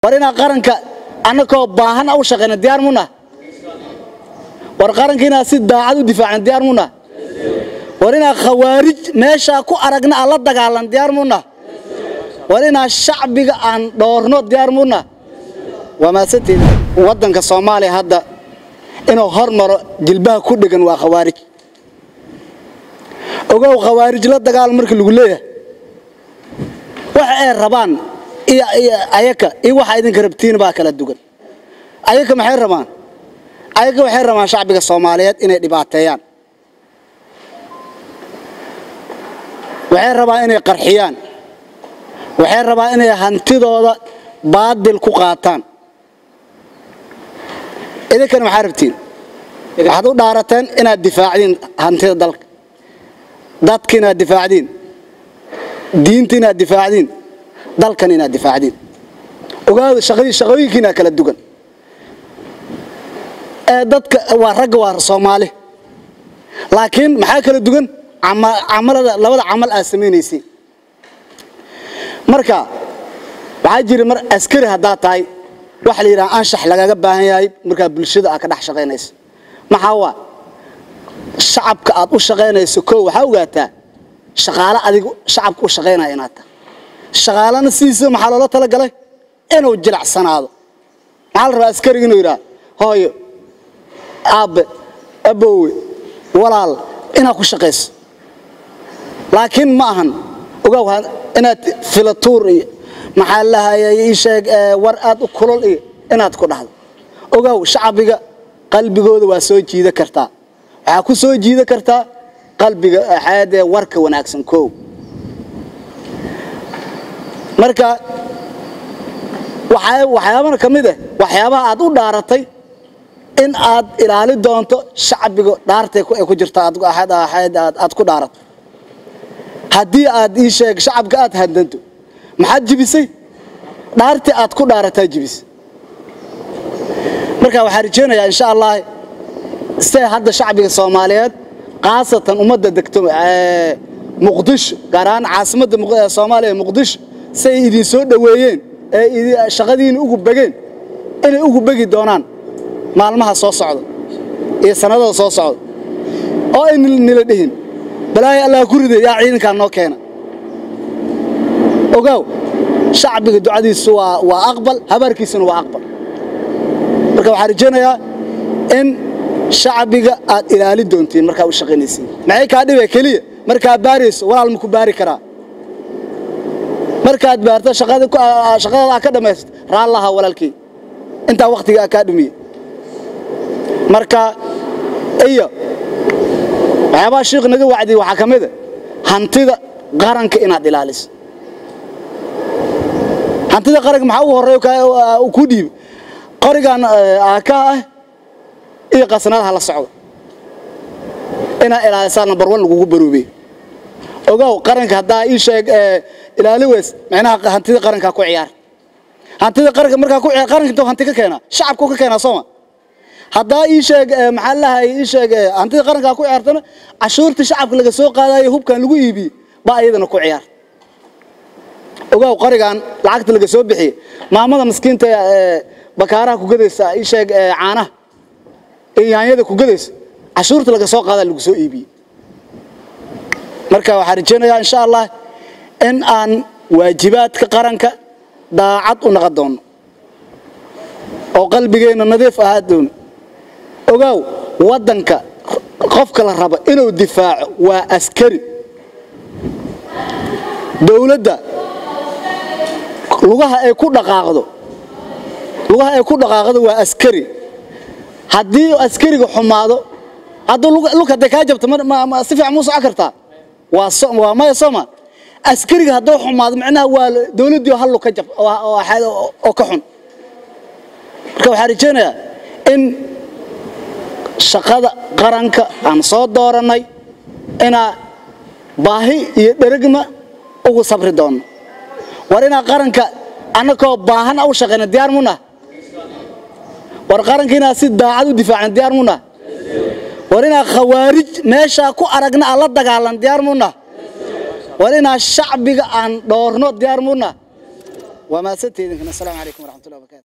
war inaa qaranka annakoo baahan u shaqayna diyaar muna war qaranka inaa si daacad u difaacna diyaar muna war inaa khawaarij meeshaa ku aragna aan la dagaalan diyaar muna war inaa shacbiga aan dhoorno diyaar muna waa mahadsantiin waddanka soomaaliya hadda inuu hormaro jilbaha ku dhegan waa khawaarij ogow khawaarij la dagaal marka lagu leeyahay waxa ay rabaan iyo ayaka iyo waxa idinka rabtiin baa kala dugan ayaka maxay rabaan ayaka waxay rabaan shacbiga soomaaliyeed inay dhibaateeyaan waxay rabaan inay qarxiyaan waxay rabaan inay hantidooda baadil ku qaataan idinkana maxaa rabtiin waxaad u dhaarateen inaad difaacdiin hantida dalka dadka inaad difaacdiin diinta inaad difaacdiin dalkan inaad difaacdiin ogaada shaqooyinkiina kala dugan ee dadka waa ragga waa soomaali laakiin maxaa kala dugan camalada labada camal aad samaynaysay marka waxaa jira mar askari haddaad tahay waxa la yidhaha anshax lagaga baahan yahay markaa bulshada aad ka dhex shaqaynayso maxaa waa shacabka aad u shaqaynayso koo waxaa ogaataa shaqaale adigu shacabka u shaqaynaya inaad tahay shaqaalana sidiisa maxaa loola talagalay inuu jilacsanaado maxaa la rabaa askariga inuu yidhaha hooyo aabbe aboowe walaal inaad ku shaqayso laakiin ma ahan ogow inaad filatuur iyo maxaa lahayay ii sheeg war aad u kulol iyo inaad ku dhahdo ogow shacbiga qalbigooda waa soo jiida kartaa waxaa ku soo jiida kartaa qalbiga xaadee warka wanaagsan koow marka waxyaabana ka mid ah waxyaabaha aad u dhaaratay in aad ilaali doonto shacbiga dhaartay ku jirta aad ku dhaarato haddii aad ii sheeg shacabka aad handanto maxaad jibisay dhaartii aad ku dhaarataa jibisay marka waxaan rajeynayaa insha allah se hadda shacbiga soomaaliyeed khaasatan ummadda degto muqdisho gaar ahaan caasimadda soomaaliya muqdisho say idin soo dhoweeyeen ee shaqadiina ugu begeen inay ugu begi doonaan maalmaha soo socda iyo sannadada soo socda oo ay nila dhihin balaayo allah ku riday yaa ciidankaa noo keena ogaaw shacbiga ducadiisu waa aqbal habaarkiisuna waa aqbal marka waxaan rajaynayaa in shacbiga aad ilaali doontiin markaa u shaqaynaysiin maxay kaa dhibe keliya markaad baarayso walaal maku baari karaa markaad baarto shaqadaada ka dhammaysto raallaha walaalkii intaa wakhtigaa kaa dhumiye marka iyo waxyaabaha shiikh naga wacdiyey waxaa ka mida hantida qaranka inaad ilaaliso hantida qaranka maxaa ugu horreeya ku dhiiba qorigan aaka ah iyo qasnadaha la socda inaad ilaalisaa number one lagugu baroobey ogow qaranka haddaa ii sheeg ilaali weys macnaha hantida qarankaa ku ciyaar hantida qaranka markaa ku ciyaar qaranka intuu hanti ka keenaa shacabku ka keenaa sooma haddaa ii sheeg maxaa lahay ii sheeg hantida qarankaa ku ciyaartana cashuurta shacabka laga soo qaadayo hubkan lagu iibiyey baa iyadana ku ciyaar ogow qorigan lacagta laga soo bixiye maamada miskiinta bakaaraha ku gadaysa ii sheeg caanaha iyo yaanyada ku gadaysa cashuurta laga soo qaada lagu soo iibiyey marka waxaan rajaynayaa insha allah in aan waajibaadka qaranka daacad u naqon doono oo qalbigeenna nadiif ahaa doono ogaaw waddanka qofka la rabo inuu difaaco waa askari dowladda lugaha ay ku dhaqaaqdo lugaha ay ku dhaqaaqdo waa askari haddii askariga xumaado hadduu lug hadday kaa jabto si fiican muu socon kartaa waa maya sooma askariga hadduu xumaado macnaha waa dowladdii hal lug ka jab oo ka xun marka waxaan rajaynayaa in shaqada qaranka aan soo doorannay inaa baahi iyo dheragma ugu sabri doonno war inaa qaranka annakoo baahan u shaqayna diyaar muna war qaranka inaa si daacad u difaacna diyaar muna war inaa khawaarij meeshaa ku aragna aan la dagaalan diyaar muna war inaa shacbiga aan dhoorno diyaar muna waa mahadsanteedinkana asalaamu calaykum waraxmatullahi wabarakatu